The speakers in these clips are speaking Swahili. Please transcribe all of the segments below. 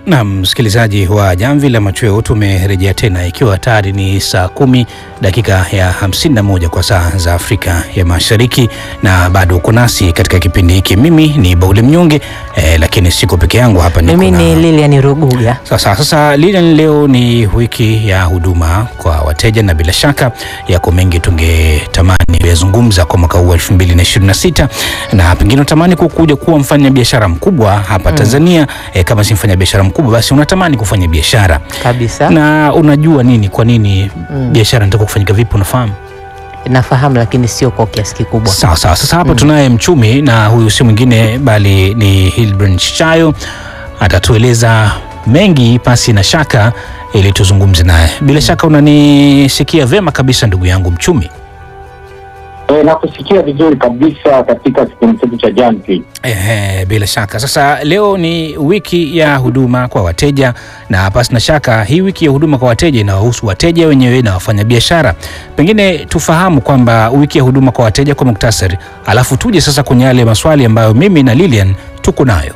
Na msikilizaji wa Jamvi la Machweo, tumerejea tena ikiwa tayari ni saa kumi dakika ya 51 kwa saa za Afrika ya Mashariki, na bado uko nasi katika kipindi hiki. Mimi ni Bauli Mnyonge eh, lakini siko peke yangu hapa, niko Mimi na- ni Lilian Ruguga. sasa sasa Lilian, leo ni wiki ya huduma kwa wateja na bila shaka yako mengi tungetamani kuyazungumza kwa mwaka huu wa 2026 na pengine unatamani kukuja kuwa mfanya biashara mkubwa hapa Tanzania. Eh, kama si mfanya biashara mkubwa, basi unatamani kufanya biashara Kabisa. na unajua nini, kwa nini biashara inataka kufanyika vipi, unafahamu? Nafahamu lakini sio kwa kiasi kikubwa. Sawa sawa. Sasa hapa tunaye mchumi na huyu si mwingine bali ni Hilbrand Chayo, atatueleza mengi pasi na shaka ili tuzungumze naye. Bila shaka unanisikia vema kabisa ndugu yangu mchumi. E, na kusikia vizuri kabisa katika kipindi chetu cha Jamvi. Ehe, bila shaka. Sasa leo ni wiki ya huduma kwa wateja, na pasi na shaka hii wiki ya huduma kwa wateja inawahusu wateja wenyewe na wafanyabiashara. Pengine tufahamu kwamba wiki ya huduma kwa wateja kwa muktasari, alafu tuje sasa kwenye yale maswali ambayo mimi na Lilian tuko nayo.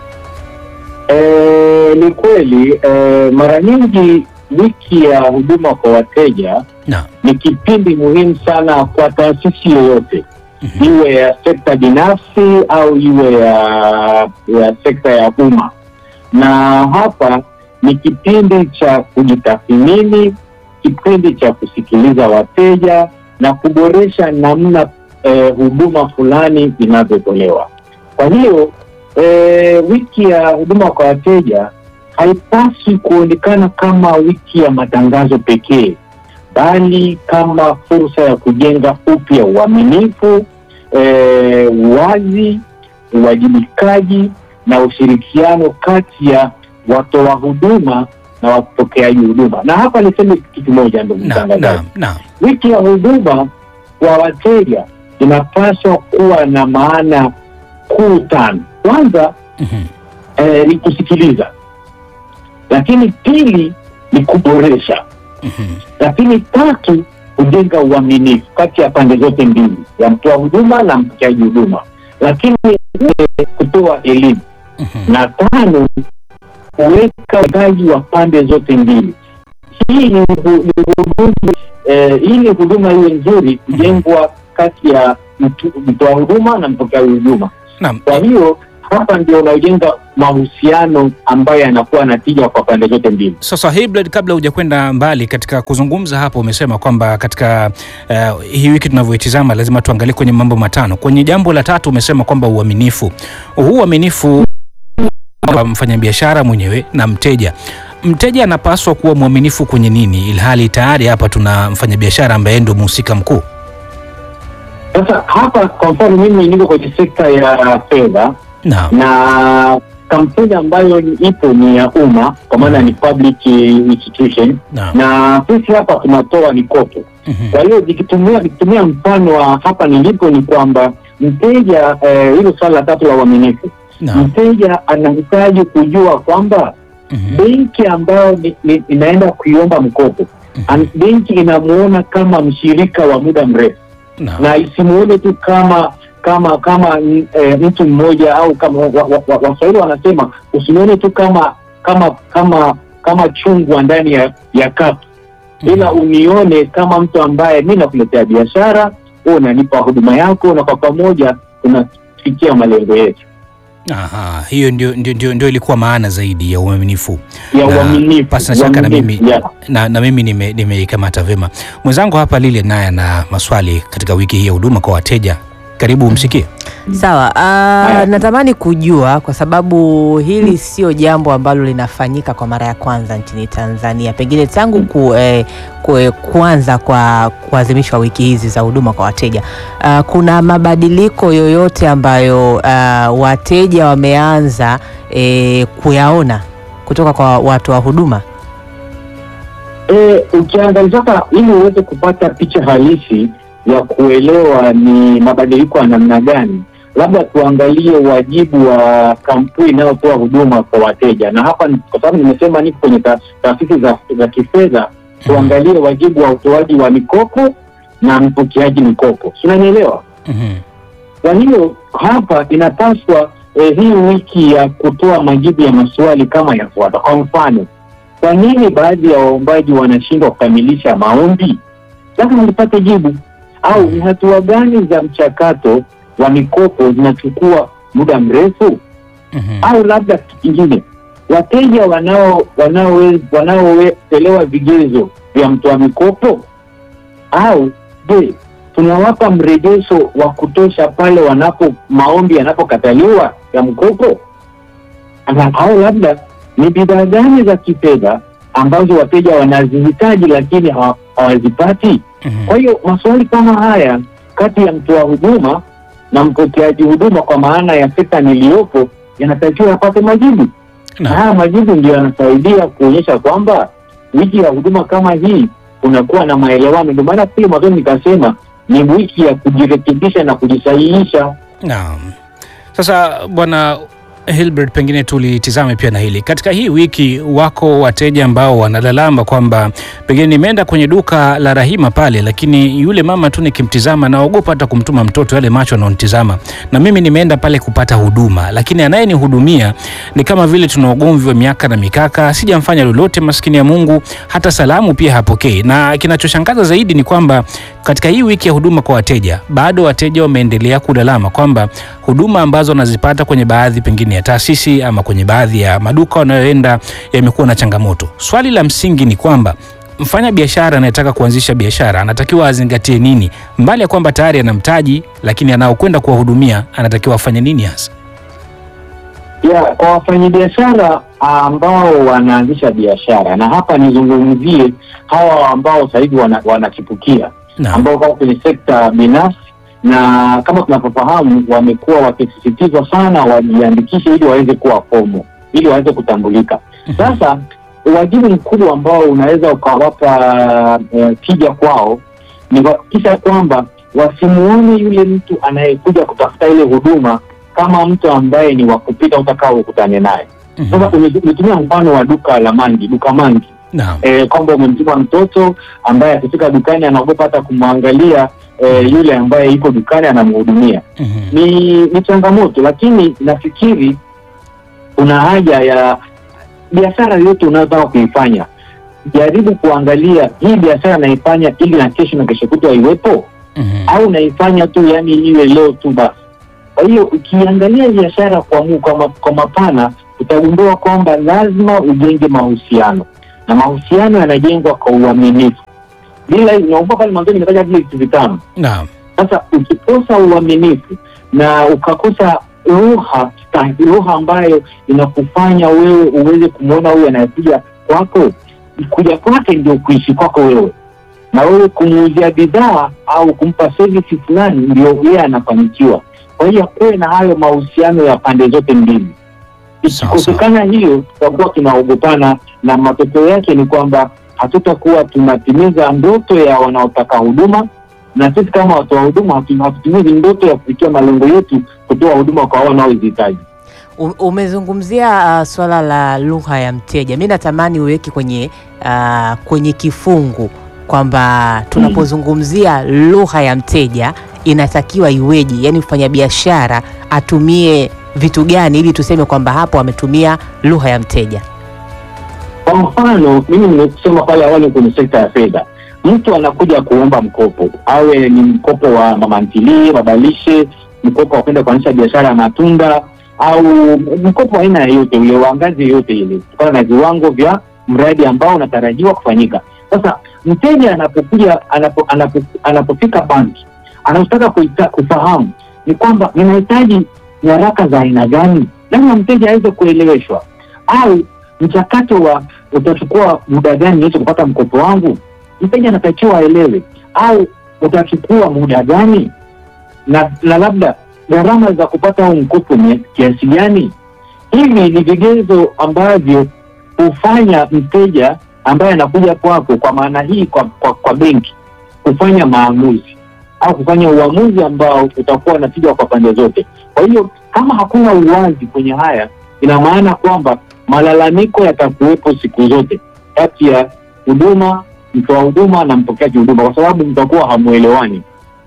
E, ni kweli e, mara nyingi wiki ya huduma kwa wateja Na ni kipindi muhimu sana kwa taasisi yoyote Mhm. iwe ya sekta binafsi au iwe ya, ya sekta ya umma, na hapa ni kipindi cha kujitathmini, kipindi cha kusikiliza wateja na kuboresha namna eh, huduma fulani inavyotolewa. Kwa hiyo eh, wiki ya huduma kwa wateja haipaswi kuonekana kama wiki ya matangazo pekee bali kama fursa ya kujenga upya uaminifu, eh, uwazi, uwajibikaji na ushirikiano kati ya watoa huduma na wapokeaji huduma. Na hapa niseme kitu kimoja, ndugu na mtangazaji, na na wiki ya huduma kwa wateja inapaswa kuwa na maana kuu tano. Kwanza Mhm. eh, ni kusikiliza, lakini pili ni kuboresha Mhm. lakini tatu kujenga uaminifu kati ya pande zote mbili ya mtoa huduma na mpokeaji huduma, lakini nne kutoa elimu Mhm. na tano kuweka ugaji wa pande zote mbili. Hii ni hu- ni huduma eh, hii ni huduma iwe nzuri kujengwa kati ya mtu- mtoa huduma na mpokeaji huduma. Naam. Kwa hiyo hapa ndio unaojenga mahusiano ambayo yanakuwa na tija kwa pande zote mbili. Sasa Hilbrand, kabla hujakwenda mbali katika kuzungumza hapo, umesema kwamba katika eh, hii wiki tunavyoitizama lazima tuangalie kwenye mambo matano. Kwenye jambo la tatu umesema kwamba uaminifu. Huu uaminifu wa mfanyabiashara mwenyewe na mteja. Mteja anapaswa kuwa mwaminifu kwenye nini, ilhali tayari hapa tuna mfanyabiashara ambaye ndio mhusika mkuu? Sasa hapa kwa mfano, mimi niko kwenye sekta ya fedha Naam. na kampuni ambayo ni- ipo ni ya umma, kwa maana ni public institution, Naam. na sisi hapa tunatoa mikopo. Mhm. Kwa hiyo nikitumia nikitumia mfano wa hapa nilipo ni kwamba mteja eh, hilo swala la tatu la uaminifu, Naam. mteja anahitaji kujua kwamba Mhm. benki ambayo ni, ni, inaenda kuiomba mkopo an, benki inamuona kama mshirika wa muda mrefu Naam. na isimuone tu kama kama kama mm, eh, mtu mmoja au kama Waswahili wa, wa, Waswahili wanasema usimuone tu kama kama kama kama chungwa ndani ya ya kapu, ila unione kama mtu ambaye mi nakuletea biashara, wewe unanipa huduma yako, na kwa pamoja tunafikia malengo yetu Aha, hiyo ndio, ndio, ndio, ndio ilikuwa maana zaidi ya uaminifu ya Na uaminifu. pasi na shaka na uaminifu, mimi yeah. na, na mimi nime- nimeikamata vyema. Mwenzangu hapa Lile naye ana maswali katika wiki hii ya huduma kwa wateja. Karibu umsikie. Sawa. Uh, natamani kujua kwa sababu hili sio jambo ambalo linafanyika kwa mara ya kwanza nchini Tanzania, pengine tangu ku, eh, ku, kuanza kwa kuadhimishwa wiki hizi za huduma kwa wateja. Uh, kuna mabadiliko yoyote ambayo uh, wateja wameanza eh, kuyaona kutoka kwa watu wa huduma? E, ukiangalia sasa, ili uweze kupata picha halisi ya kuelewa ni mabadiliko ya namna gani, labda tuangalie wajibu wa kampuni inayotoa huduma kwa wateja, na hapa ni- kwa sababu nimesema niko kwenye ta- taasisi za, za kifedha, tuangalie wajibu wa utoaji wa mikopo na mpokeaji mikopo, si unanielewa? Mhm. Kwa hiyo hapa inapaswa eh, hii wiki ya kutoa majibu ya maswali kama yafuata. Kwa mfano, kwa nini baadhi ya waombaji wanashindwa kukamilisha maombi? Lazima nipate jibu. Au ni hatua gani za mchakato wa mikopo zinachukua muda mrefu? Mhm. au labda kitu kingine, wateja wanao wanao wanaoelewa vigezo vya mtoa mikopo, au je, tunawapa mrejesho wa kutosha pale wanapo maombi yanapokataliwa ya mkopo, Ama- au labda ni bidhaa gani za kifedha ambazo wateja wanazihitaji lakini hawa- hawazipati? Mhm. Kwa hiyo maswali kama haya kati ya mtoa huduma na mpokeaji huduma, kwa maana ya sekta niliyopo, yanatakiwa yapate majibu, na Naam. haya majibu ndio yanasaidia kuonyesha kwamba wiki ya huduma kama hii kunakuwa na maelewano. Ndio maana pia mwanzoni nikasema ni wiki ya kujirekebisha na kujisahihisha. Naam. Sasa bwana Hilbert, pengine tulitizame pia na hili katika hii wiki. Wako wateja ambao wanalalama kwamba pengine nimeenda kwenye duka la Rahima pale, lakini yule mama tu nikimtizama naogopa hata kumtuma mtoto, yale macho anaonitizama, na mimi nimeenda pale kupata huduma, lakini anayenihudumia ni kama vile tuna ugomvi wa miaka na mikaka, sijamfanya lolote, maskini ya Mungu, hata salamu pia hapokei. Na kinachoshangaza zaidi ni kwamba katika hii wiki ya huduma kwa wateja, bado wateja wameendelea kulalama kwamba huduma ambazo wanazipata kwenye baadhi pengine ya taasisi ama kwenye baadhi ya maduka wanayoenda yamekuwa na changamoto. Swali la msingi ni kwamba mfanya biashara anayetaka kuanzisha biashara anatakiwa azingatie nini, mbali ya kwamba tayari ana mtaji, lakini anaokwenda kuwahudumia anatakiwa afanye nini hasa? ya kwa wafanyabiashara ambao wanaanzisha biashara, na hapa nizungumzie hawa ambao sasa hivi wana- wanachipukia Naam. ambao wako kwenye sekta binafsi, na kama tunavyofahamu wamekuwa wakisisitizwa sana wajiandikishe ili waweze kuwa fomo, ili waweze kutambulika. Sasa wajibu mkubwa ambao unaweza ukawapa eh, tija kwao ni kuhakikisha kwamba wasimuone yule mtu anayekuja kutafuta ile huduma kama mtu ambaye ni wa kupita utakao ukutane naye. Sasa Mhm. ume- umetumia mfano wa duka la mangi, duka mangi Naam. eh, kwamba umemtuma mtoto ambaye akifika dukani anaogopa hata kumwangalia eh, yule ambaye yuko dukani anamhudumia. Mhm. Ni ni changamoto, lakini nafikiri kuna haja ya biashara yote unayotaka kuifanya, jaribu kuangalia hii biashara naifanya ili na kesho na kesho kutwa iwepo Mhm. au naifanya tu yani iwe leo tu basi. Kwa hiyo ukiangalia biashara kwa, mu- kwa, ma, kwa mapana utagundua kwamba lazima ujenge mahusiano na mahusiano yanajengwa kwa uaminifu. Bila naomba pale mwanzoni nimetaja vile vitu vitano. Naam. Sasa ukikosa uaminifu na ukakosa lugha sta- lugha ambayo inakufanya wewe uweze kumwona huyu anayekuja kwako, kuja kwake ndio kuishi kwako wewe, na wewe kumuuzia bidhaa au kumpa service fulani, ndio yeye anafanikiwa. Kwa hiyo kuwe na hayo mahusiano ya pande zote mbili. Sawa, Ikikosekana hiyo, tutakuwa tunaogopana, na matokeo yake ni kwamba hatutakuwa tunatimiza ndoto ya wanaotaka huduma na sisi kama watoa huduma hatu- hatutimizi ndoto ya kufikia malengo yetu kutoa huduma kwa wao wanaozihitaji. U- Umezungumzia uh, swala la lugha ya mteja. Mi natamani uweke kwenye uh, kwenye kifungu kwamba tunapozungumzia lugha ya mteja inatakiwa iweje, yaani mfanyabiashara atumie vitu gani ili tuseme kwamba hapo ametumia lugha ya mteja. Kwa mfano, mimi nimesema pale awali kwenye sekta ya fedha, mtu anakuja kuomba mkopo, awe ni mkopo wa mama ntilie, babalishe, mkopo wa kwenda kuanzisha biashara ya matunda au mkopo wa aina yoyote ule wa ngazi yoyote ile, kutokana na viwango vya mradi ambao unatarajiwa kufanyika. Sasa mteja anapokuja anapo, anapo, anapofika banki anataka kuita- kufahamu ni kwamba ninahitaji nyaraka za aina gani, lazima mteja aweze kueleweshwa au mchakato wa utachukua muda gani niweze kupata mkopo wangu, mteja anatakiwa aelewe, au utachukua muda gani na, na labda gharama za kupata huu mkopo ni kiasi gani. Hivi ni vigezo ambavyo hufanya mteja ambaye anakuja kwako, kwa maana hii kwa, kwa, kwa benki kufanya maamuzi au kufanya uamuzi ambao utakuwa na tija kwa pande zote. Kwa hiyo kama hakuna uwazi kwenye haya, ina maana kwamba malalamiko yatakuwepo siku zote kati ya huduma, mtoa huduma na mpokeaji huduma, kwa sababu mtakuwa hamuelewani.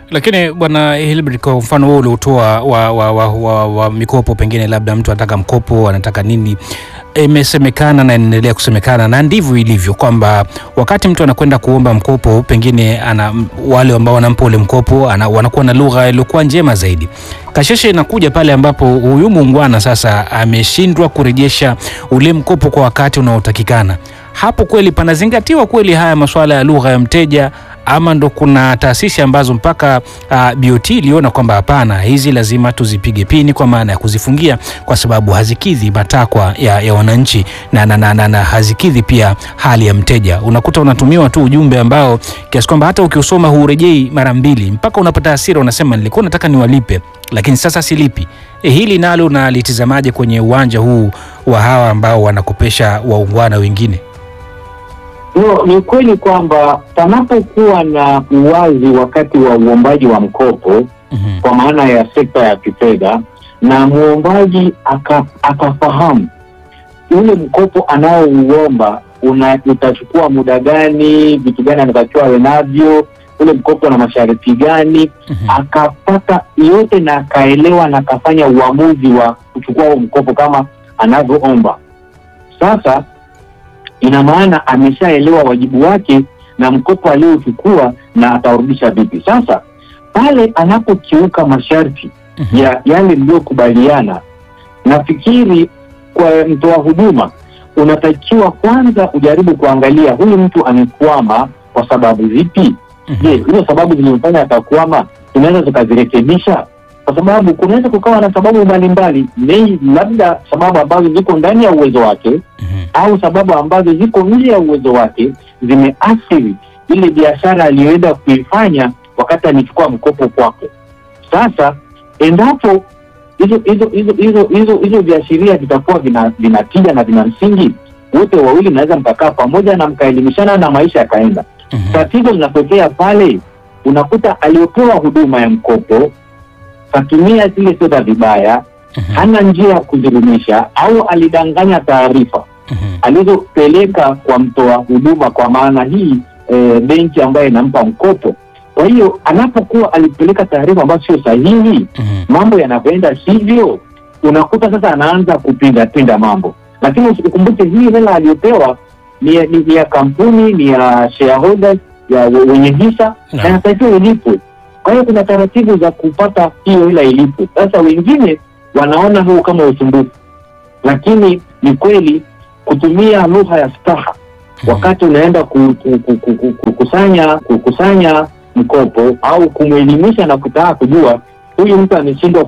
Lakini bwana Hilbert, kwa mfano huo uliotoa wa, wa, wa, wa, wa mikopo, pengine labda mtu anataka mkopo anataka nini, imesemekana na inaendelea kusemekana na ndivyo ilivyo kwamba wakati mtu anakwenda kuomba mkopo, pengine ana wale ambao wanampa ule mkopo ana, wanakuwa na lugha iliyokuwa njema zaidi. Kasheshe inakuja pale ambapo huyu muungwana sasa ameshindwa kurejesha ule mkopo kwa wakati unaotakikana. Hapo kweli panazingatiwa kweli haya masuala ya lugha ya mteja ama ndo kuna taasisi ambazo mpaka uh, BOT iliona kwamba hapana, hizi lazima tuzipige pini kwa maana ya kuzifungia kwa sababu hazikidhi matakwa ya, ya wananchi na, na, na, na, na hazikidhi pia hali ya mteja. Unakuta unatumiwa tu ujumbe ambao kiasi kwamba hata ukiusoma huurejei mara mbili, mpaka unapata hasira, unasema nilikuwa nataka niwalipe lakini sasa silipi. E, hili nalo nalitizamaje kwenye uwanja huu wa hawa ambao wanakopesha waungwana wengine? No, ni kweli kwamba panapokuwa na uwazi wakati wa uombaji wa mkopo Mhm. kwa maana ya sekta ya kifedha na mwombaji aka- akafahamu ule mkopo anaouomba una utachukua muda gani, vitu gani anatakiwa awe navyo, ule mkopo na masharti gani, Mhm. akapata yote na akaelewa na akafanya uamuzi wa kuchukua huo mkopo kama anavyoomba. Sasa ina maana ameshaelewa wajibu wake na mkopo aliochukua na ataurudisha vipi. Sasa pale anapokiuka masharti Mhm. ya yale mliyokubaliana, nafikiri kwa mtoa huduma unatakiwa kwanza ujaribu kuangalia huyu mtu amekwama kwa sababu zipi. Mhm. Je, hizo sababu zilizofanya akakwama tunaweza tukazirekebisha? Kwa sababu kunaweza kukawa na sababu mbalimbali, nei labda sababu ambazo ziko ndani ya uwezo wake Mhm. au sababu ambazo ziko nje ya uwezo wake zimeathiri ile biashara aliyoenda kuifanya wakati alichukua mkopo kwako. Sasa endapo hizo hizo hizo hizo hizo hizo viashiria vitakuwa vina vinatija na vina msingi, wote wawili mnaweza mkakaa pamoja na mkaelimishana na maisha yakaenda. Mhm. Tatizo linatokea pale unakuta aliyopewa huduma ya mkopo katumia zile fedha vibaya, Mhm. hana njia ya kuzirudisha, au alidanganya taarifa Mhm. alizopeleka kwa mtoa huduma, kwa maana hii e, benki ambayo inampa mkopo. Kwa hiyo anapokuwa alipeleka taarifa ambazo sio sahihi, Mhm. mambo yanavyoenda sivyo, unakuta sasa anaanza kupinda pinda mambo, lakini ukumbuke hii hela aliyopewa ni, ya- ni, ni ya kampuni, ni ya shareholders, ya we- wenye hisa na Naam. inatakiwa ilipwe. Kwa hiyo kuna taratibu za kupata hiyo hela ilipwe. Sasa wengine wanaona huu kama usumbufu, lakini ni kweli kutumia lugha ya staha wakati unaenda ku- ku- ku- ku- ku- kukusanya kukusanya mkopo au kumwelimisha na kutaka kujua huyu mtu ameshindwa